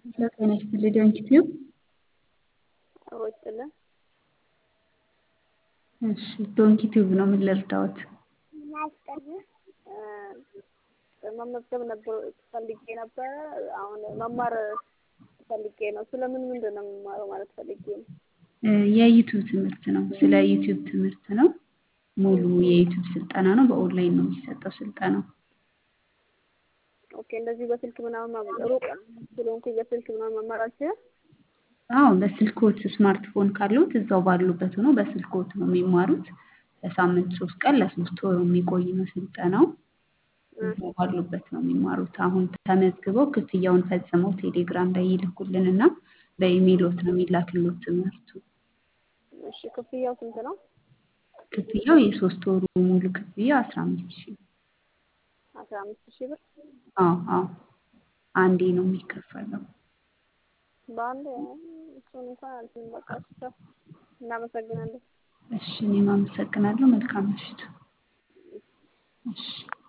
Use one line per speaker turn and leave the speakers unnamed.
ጤና ይስጥልኝ ዶንኪቲዩብ
አብሮ ይስጥልን።
እሺ ዶንኪቲዩብ ነው ምን ልርዳዎት?
መመዝገብ ነበር ፈልጌ ነበረ። አሁን መማር ፈልጌ ነው። ስለምን ምንድን ነው የምማረው ማለት ፈልጌ ነው።
የዩቲዩብ ትምህርት ነው። ስለ ዩቲዩብ ትምህርት ነው። ሙሉ የዩቲዩብ ስልጠና ነው። በኦንላይን ነው የሚሰጠው ስልጠናው።
ኦኬ እንደዚህ በስልክ ምናምን ሩቅ ስለሆንኩኝ በስልክ ምናምን መማር አልችልም።
አዎ በስልክዎት ስማርትፎን ካለዎት እዛው ባሉበት ሆነው በስልክዎት ነው የሚማሩት። ለሳምንት ሶስት ቀን ለሶስት ወር የሚቆይ ነው ስልጠናው። እዛው ባሉበት ነው የሚማሩት። አሁን ተመዝግበው ክፍያውን ፈጽመው ቴሌግራም ላይ ይልኩልንና በኢሜይሎት ነው የሚላክልዎት ትምህርቱ።
እሺ ክፍያው ስንት ነው?
ክፍያው የሶስት ወሩ ሙሉ ክፍያ አስራ አምስት ሺህ
አስራ አምስት ሺህ ብር
አዎ አዎ አንዴ ነው የሚከፈለው።
በአንድ እሱን እንኳን አልችልም። በቃ እሺ እናመሰግናለን።
እሺ እኔም አመሰግናለሁ። መልካም ምሽት። እሺ